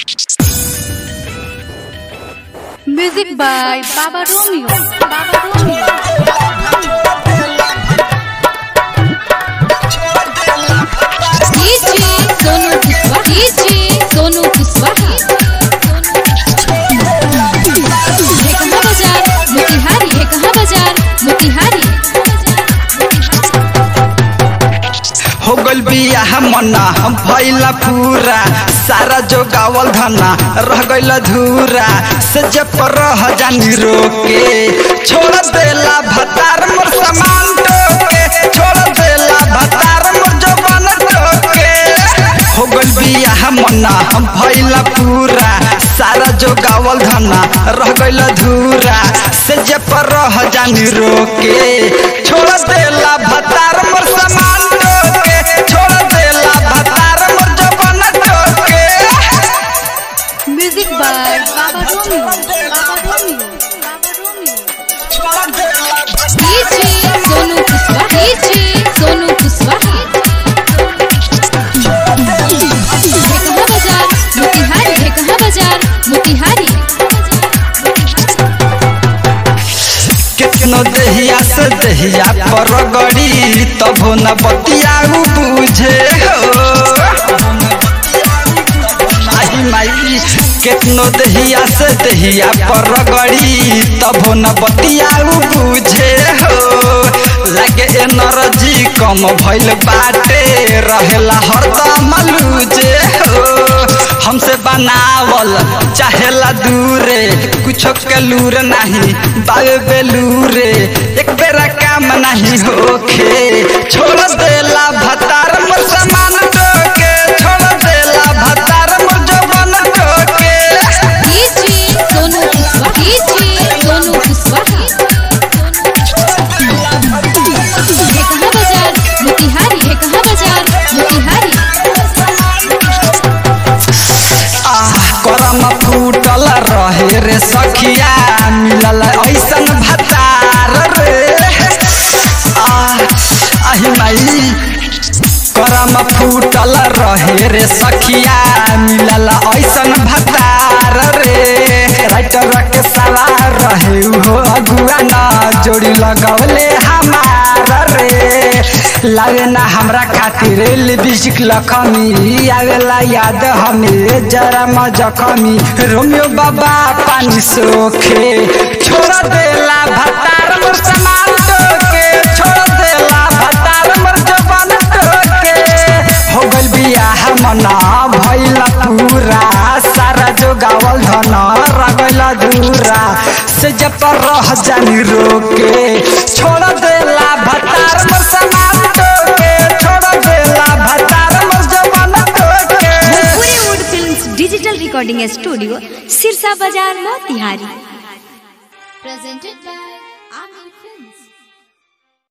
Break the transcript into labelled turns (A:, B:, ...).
A: Music by Baba Romeo. Baba Romeo.
B: DJ Sonu Kiswaha. DJ Sonu Kiswaha. है कहाँ बाजार मोतिहारी है कहाँ बाजार मोतिहारी
C: हो गल बियाह मना हम भैला पूरा सारा जो गावल धना रह गइल धूरा से जब पर रह जानी रोके छोड़ देला भतार मोर सामान टोके छोड़ देला भतार मोर जवान टोके हो गल बियाह मना हम भैला पूरा सारा जो गावल धना रह गइल धूरा से जब पर रह जानी रोके छोड़ देला भतार मोर सामान टोके छोड़ देला भतार मोर जवान टोके
A: Music by Baba Romeo. Baba Romeo. Baba Romeo.
B: DJ Sonu Kiswaha. DJ Sonu Kiswaha. है कहाँ बाजार मोतिहारी है कहाँ बाजार मोतिहारी
C: कितनो दहिया से दहिया पर गड़ी तबो न बतियाऊ बुझे हो आई माई कितनो दहिया से दहिया पर गड़ी तबो न बतियाऊ बुझे हो लगे एनर्जी कम भइल बाटे रहेला हरदम लूजे हो हमसे बनावल चाहेला दूरे कुछो के लूर नहीं बावे बेलूरे एक बेरा काम नहीं होखे छोड़ देला भतार मोर सामान टोके छोड़ देला भतार मोर जवान टोके
B: DJ Sonu Kiswaha. DJ Sonu Kiswaha. है कहाँ बाजार मोतिहारी है कहाँ बाजार मोतिहारी
C: आह करम फूटल रहे रे सखिया मिलल ऐसन भतार रे आह आही माई करम फूटल रहे रे सखिया मिलल ऐसन भतार रे राइटर के सवार रहे हो अगुआ न जोड़ी लगौले हमार रे लागे ना हमरा खातिर लिपस्टिक लखमी आवेला याद हमें जरा मजखमी रोमियो बाबा पानी सोखे छोड़ देला भतार मोर सामान टोके छोड़ देला भतार मोर जवान टोके हो गइल बियाह मना भइला पूरा सारा जो गावल धन रगइला दूरा से जब पर रह जानी रोके छोड़ देला भतार मोर सामान टोके छोड़ देला भतार मोर जवान टोके
A: Bhojpuri wood films digital recording studio Sirsa Bazar Motihari
B: presented by